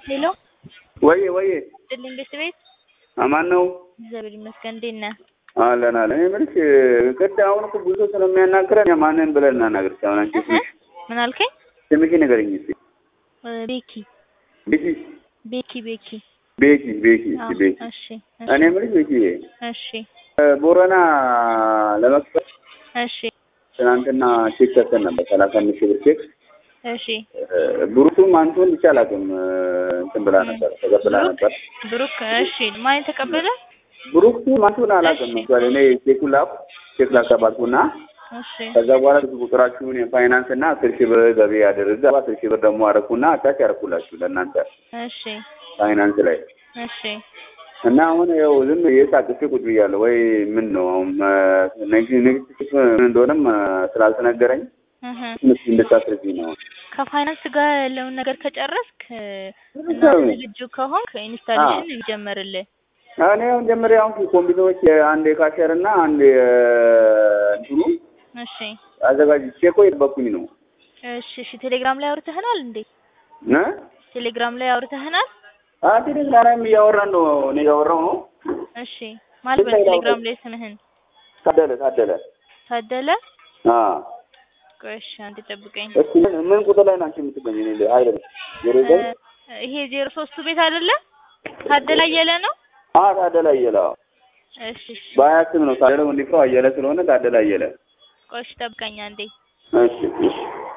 ሄሎ ወዬ ወዬ ጥልኝ ቤት ቤት አማን ነው እግዚአብሔር ይመስገን። እንዴት ነህ? አለን አለን። እኔ የምልሽ ቅድ አሁን እኮ ብዙ ሰው ስለሚያናግረን ማንን ብለን እናናግርሽ? አሁን አንቺ ስምሽ ምን አልከኝ? ስምሽ ንገረኝ እስኪ። ቤኪ ቤኪ ቤኪ ቤኪ። ቤኪ ቤኪ አዎ፣ እስኪ ቤኪ። እሺ እኔ የምልሽ ቤኪ እሺ ቦረና ለመክፈት እሺ ትናንትና ቼክ ሰጥተን ነበር፣ ሰላሳ አምስት ሺህ ብር ቼክ። እሺ ብሩቱም አንቱን ብቻ አላውቅም እንትን ብላ ነበር ተቀብላ ነበር። ብሩክ እሺ ማን ተቀበለ? ብሩክ አንቱን አላውቅም ነበር። እኔ ቼኩን ላኩ ቼክ ላከባልኩና እሺ ከዛ በኋላ ብዙ ቁጥራችሁን የፋይናንስ እና አስር ሺህ ብር ገቢ ያደርግ አስር ሺህ ብር ደግሞ አረኩና አታች ያረኩላችሁ ለእናንተ እሺ ፋይናንስ ላይ እሺ እና አሁን ያው ዝም የሳቅፌ ቁጭ ብያለሁ። ወይ ምን ነው አሁን ንግድ ምን እንደሆነም ስላልተነገረኝ እህ ምስ እንድታስረጅኝ ነው። ከፋይናንስ ጋር ያለውን ነገር ከጨረስክ እና ዝግጁ ከሆንክ ኢንስታሌሽን ይጀመርልህ። እኔ አሁን ጀምሬ አሁን ኮምፒውተሮች አንድ የካሸር እና አንድ እንትኑ እሺ አዘጋጅቼ እኮ የጠበኩኝ ነው እሺ እሺ ቴሌግራም ላይ አውርተህናል እንዴ? እ ቴሌግራም ላይ አውርተህናል? ቴሌግራም እያወራን ነው። እኔ እያወራሁ ነው። እሺ ማለት በቴሌግራም ላይ ስምህን ታደለ ታደለ ታደለ አ ቆይ እሺ አንድ ጠብቀኝ። እስኪ ምን ምን ቁጥር ላይ ናቸው የምትገኝ? እኔ አይደለም ዜሮ ዘጠኝ ይሄ ዜሮ ሶስቱ ቤት አይደለ? ታደለ አየለ ነው? አ ታደለ አየለ አዎ። እሺ እሺ በሀያ ስም ነው ታደለ ወንድፍራው አየለ ስለሆነ ታደለ አየለ። ቆይ እሺ ጠብቀኝ አንዴ። እሺ እሺ